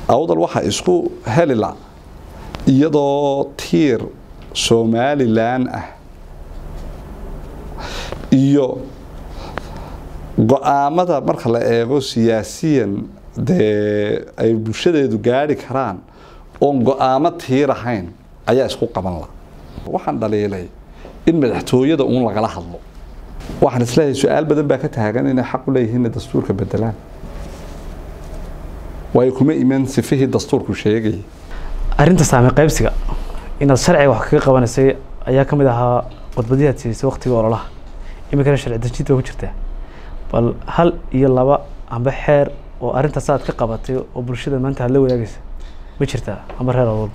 awdal waxaa isku helila iyadoo tiir somalilan ah iyo go-aamada marka la eego siyaasiyan dee ay bulshadeedu gaari karaan oon go-aamo tiirahayn ayaa isku qaban la waxaan dhaliilay in madaxtooyada uun lagala hadlo waxaan isleeyahay su-aal badan baa ka taagan inay xaq u leeyihiin inay dastuurka bedelaan waayo kuma iman sifihii dastuurku sheegayay arrinta saame qaybsiga inaad sharciga wax kaga qabanaysay ayaa ka mid ahaa khudbadihii aad siisay waktiga ololaha iminkana sharci dejinta waa ku jirtaa bal hal iyo laba amba xeer oo arrintaas aad ka qabatay oo bulshada maanta aad la wadaagaysa ma jirtaa amba reer awal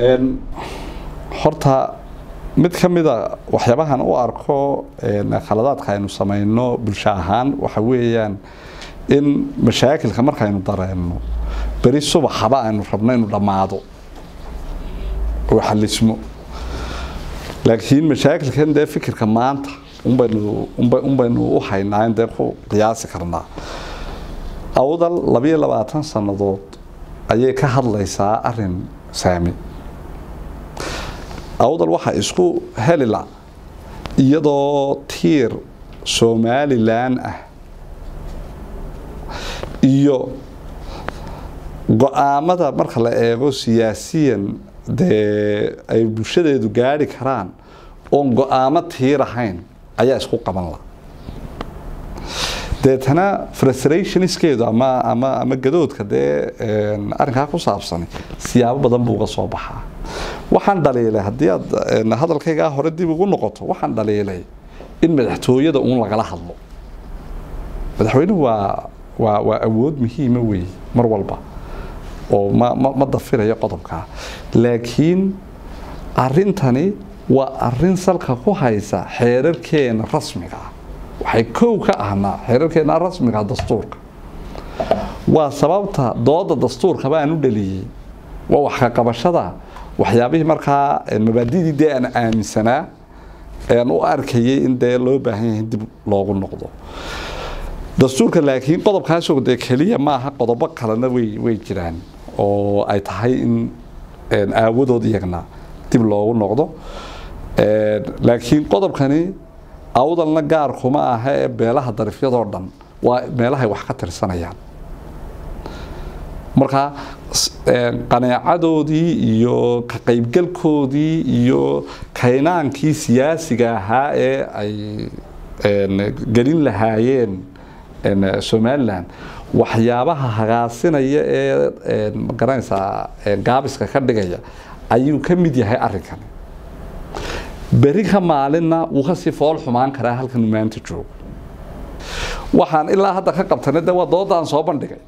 horta mid ka mida waxyaabahan u arko khaladaadka aynu samayno bulsho ahaan waxa weeyaan in mashaakilka markaynu dareenno beri subaxaba aynu rabno inuu dhammaado oo xalismo laakiin mashaakilkan dee fikirka maanta unbaynu unbaynu u haynaa in dee ku qiyaasi karnaa awdal labayo labaatan sannadood ayay ka hadlaysaa arin saami awdal waxaa isku helila iyadoo tiir somalilan ah iyo go-aamada marka la eego siyaasiyan dee ay bulshadeedu gaari karaan oon go-aamo tiirahayn ayaa isku qaban la deetana frustrationskeedu ama ama ama gadoodka dee arrinkaa ku saabsan siyaabo badan buu uga soo baxaa waxaan dhaliilay haddii aad hadalkaygaa hore dib ugu noqoto waxaan dhaliilay in madaxtooyada uun lagala hadlo madaxweynuhu waa waa waa awood muhiima weeye mar walba oo ma ma ma dafirayo qodobkaa laakiin arrintani waa arrin salka ku haysa xeerarkeena rasmiga ah waxay kow ka ahnaa xeerarkeena rasmiga dastuurka waa sababta dooda dastuurka baan u dhaliyey waa wax ka qabashada waxyaabihii markaa mabaadidii dee aan aaminsanaa aan u arkayay in dee loo baahan yahay dib loogu noqdo dastuurka laakiin qodobkaasoo dee keliya maaha qodobo kalena way way jiraan oo ay tahay in aawadood iyagna dib loogu noqdo laakiin qodobkani awdalna gaar kuma aha ee beelaha darifyadoo dhan waa meelahay wax ka tirsanayaan marka qaneecadoodii iyo ka qaybgalkoodii iyo kaynaankii siyaasiga ahaa ee ay gelin lahaayeen somalilan waxyaabaha hagaasinaya ee magaranaysaa gaabiska ka dhigaya ayuu ka mid yahay arrinkan beri ka maalinna wuu kasii fool xumaan karaa halkan maanta joogo waxaan ilaa hadda ka qabtana de waa doodaan soo bandhigay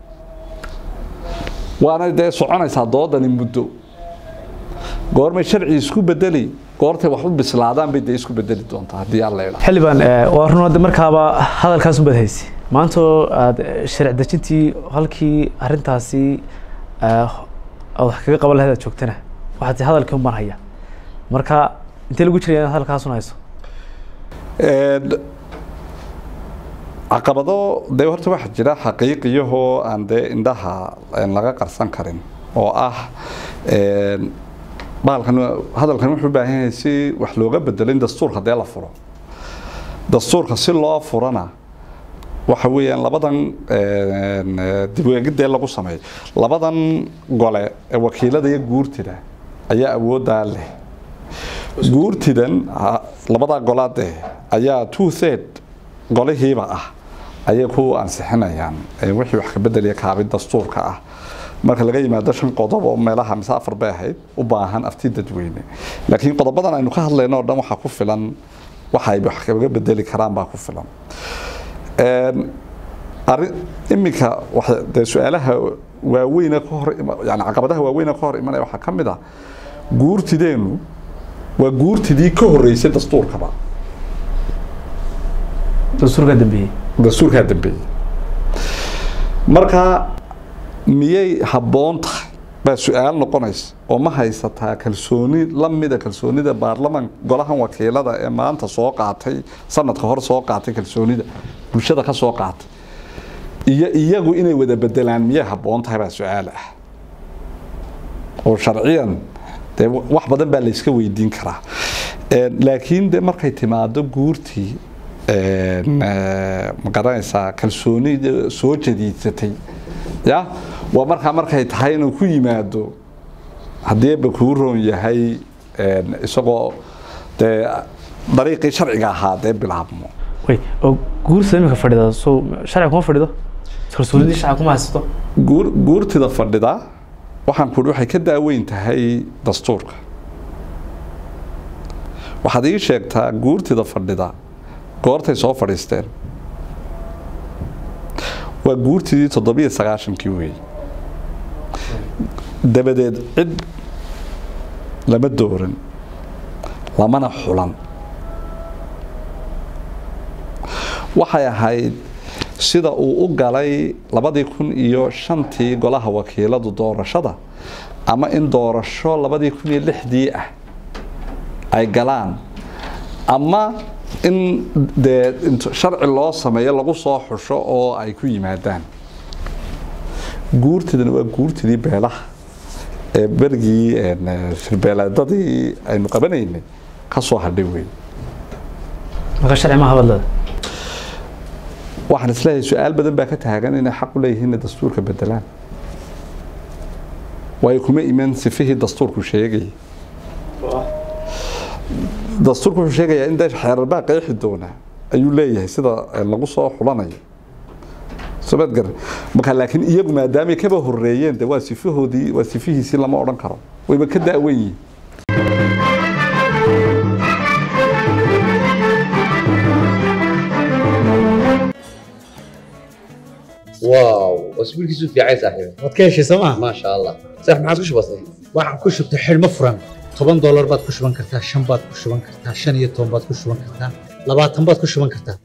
waana dee soconaysaa doodani muddo goormay sharci isku bedeli goortay wax u bislaadaan bay dee isku bedeli doontaa haddii alla idhaa xildhibaan waa run markaaba hadalkaas unbaad haysi maanta oo aada sharci dejintii halkii arrintaasi aad wax kaga qaban lahayd aad joogtana waxaad tii hadalkii unbaan haya marka intee lagu jiraya inaad hadalkaasun hayso caqabado dee horta waxaa jira xaqiiqiyahoo aan dee indhaha laga qarsan karin oo ah baalkan hadalkan wuxuu u baahan yahay si wax looga bedelo in dastuurka dee la furo dastuurka si loo furana waxa weeyaan labadan dibweegidee lagu sameeyo labadan gole ee wakiilada iyo guurtida ayaa awooddaa leh guurtidan labadaa golaade ayaa two third golihiiba ah ayay ku ansixinayaan wixii wax ka bedeliya kaabid dastuurka ah marka laga yimaado shan qodob oo meelaha mise afar bay ahayd u baahan afti dadweyne laakiin qodobadan aynu ka hadlayno oo dhan waxaa ku filan waxa ay wax kaga bedeli karaan baa ku filan arrin iminka dee su-aalaha waaweyne ka hor yani caqabadaha waaweyne ka hor imanaya waxaa ka mid ah guurtideenu waa guurtidii ka horeysay dastuurkaba dastuurkaa dambeeyey dastuurkaa dambeeyey marka miyay habboon tahay baa su-aal noqonaysa oo ma haysataa kalsooni lamida kalsoonida baarlaman golahan wakiilada ee maanta soo qaatay sanadka hor soo qaatay kalsoonida bulshada ka soo qaatay iyo iyagu inay wada bedelaan miyay habboon tahay baa su-aal ah oo sharciyan dee wax badan baa layska weydiin karaa laakiin de markay timaado guurtii ma garanaysaa kalsooni soo jadiidsatay ya waa markaa markay tahay inuu ku yimaado haddii eebba kuu roon yahay isagoo dee dariiqii sharciga ahaa dee bilaabmo way oo guursa imika fadhida soo sharciga kuma fadhido kalsoonidii shacab kuma haysato guur guurtida fadhida waxaan ku waxay ka daaweyn tahay dastuurka waxaad ii sheegtaa guurtida fadhida goortay soo fadhiisteen waa guurtidii toddobiyo sagaashankii weey dabadeed cid lama dooran lamana xulan waxay ahayd sida uu u galay labadii kun iyo shantii golaha wakiiladu doorashada ama in doorasho labadii kun iyo lixdii ah ay galaan ama in dee sharci loo sameeyo lagu soo xusho oo ay ku yimaadaan guurtidana waa guurtidii beelaha ee berigii shirbeeleedadii aynu qabanaynay ka soo hadhay wey marka sharci ma habadlada waxaan isleeyahay su-aal badan baa ka taagan inay xaq u leeyihiin inay dastuurka bedelaan waayo kuma iman sifihii dastuurku sheegayay dastuurku wuxuu sheegayaa in dee xeerar baa qeexi doona ayuu leeyahay sida lagu soo xulanayo somaad garan marka laakiin iyagu maadaamay kaba horeeyeen de waa sifahoodii waa sifihiisii lama odhan karo wayba ka daawan yihiin واو اسبوع كيسو في عايز صاحبي waad ka heshay sooma ما شاء الله صح ما عادش بسيط waxaan ku shubtay xidhmo furan toban doolar baad ku shuban kartaa shan baad ku shuban kartaa shan iyo toban baad ku shuban kartaa labaatan baad ku shuban kartaa